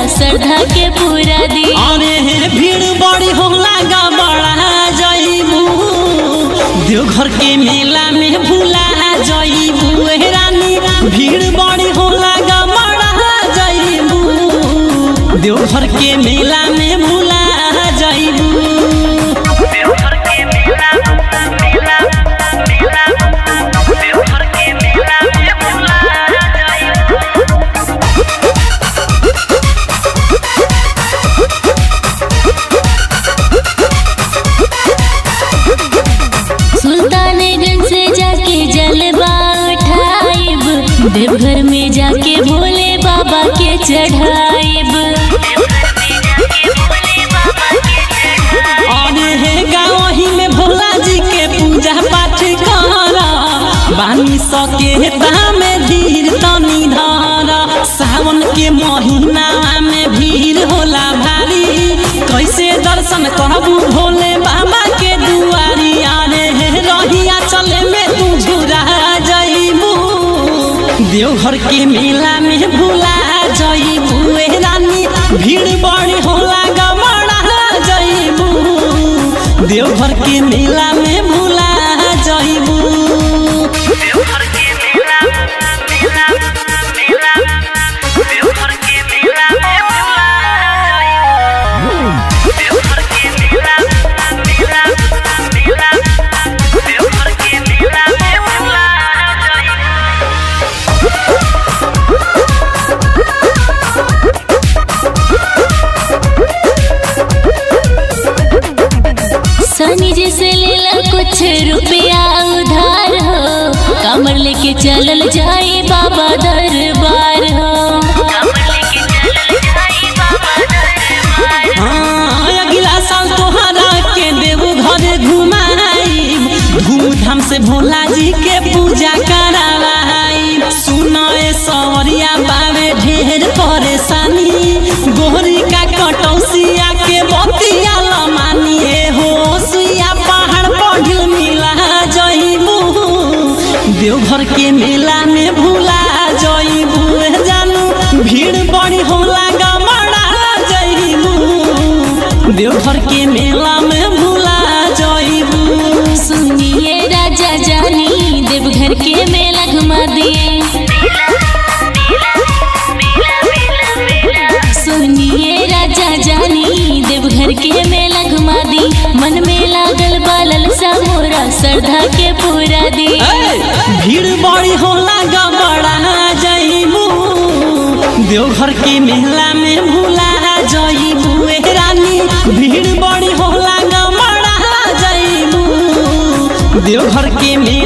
श्रद्धा के पूरा दी अरे भीड़ बड़ी होला गा बड़ा जईबू देवघर के मेला में भूला जईबू ए रानी भीड़ बड़ी होला गा बड़ा जईबू देवघर के मेला में भूला जईबू देवघर के मेला मेला मेला देवघर के मेला में भुला जाई सुल्तानगंज से जाके जलवा उठाइब देवघर में जाके भोले बाबा के चढ़ाइब अरे हे गाँव में भोला जी के पूजा पाठ कर बानी सके में धीर तनी धर सावन के महीना में भीड़ होला भारी कैसे दर्शन करबू भोले बाबा के दुआरी अरे हे रहिया चले में तू झुरा जईबू देवघर के मेला में भूला जईबू ए रानी भीड़ बड़ी होला गमड़ा जईबू देवघर के मेला में भूला जईबू देवघर के मेला मेला मेला देवघर के मेला में भुला जाई देवघर के मेला मेला मेला देवघर के मेला में भुला जाई सनी जी से लेला कुछ रुपया उधार हो कमर लेके चलल जाए बाबा दरबार हो कमर लेके चलल जाई बाबा दरबार हाँ अगला साल तोहरा के देवघर घुमाई धूमधाम से भोला जी के पूजा करावाई सुनाए सवरिया बावे ढेर परेशानी गोहरी का कटौसिया के बतिया लमानी ए हो सुइया पहाड़ पढ़िल मिला जईबू देवघर के मेला में भूला जईबू ए जानू भीड़ बड़ी होला गमड़ा जईबू देवघर के मेला में भूला जईबू सुनिए राजा जानी देवघर के मेला घुमा दिए सुनिए राजा जानी देवघर के मेला घुमा दी मन में लागल बालल सा मोरा श्रद्धा के पूरा दी ए, भीड़ बड़ी होला गबड़ा जईबू देवघर के मेला में भूला जईबू ए रानी भीड़ बड़ी होला गबड़ा जईबू देवघर के मेला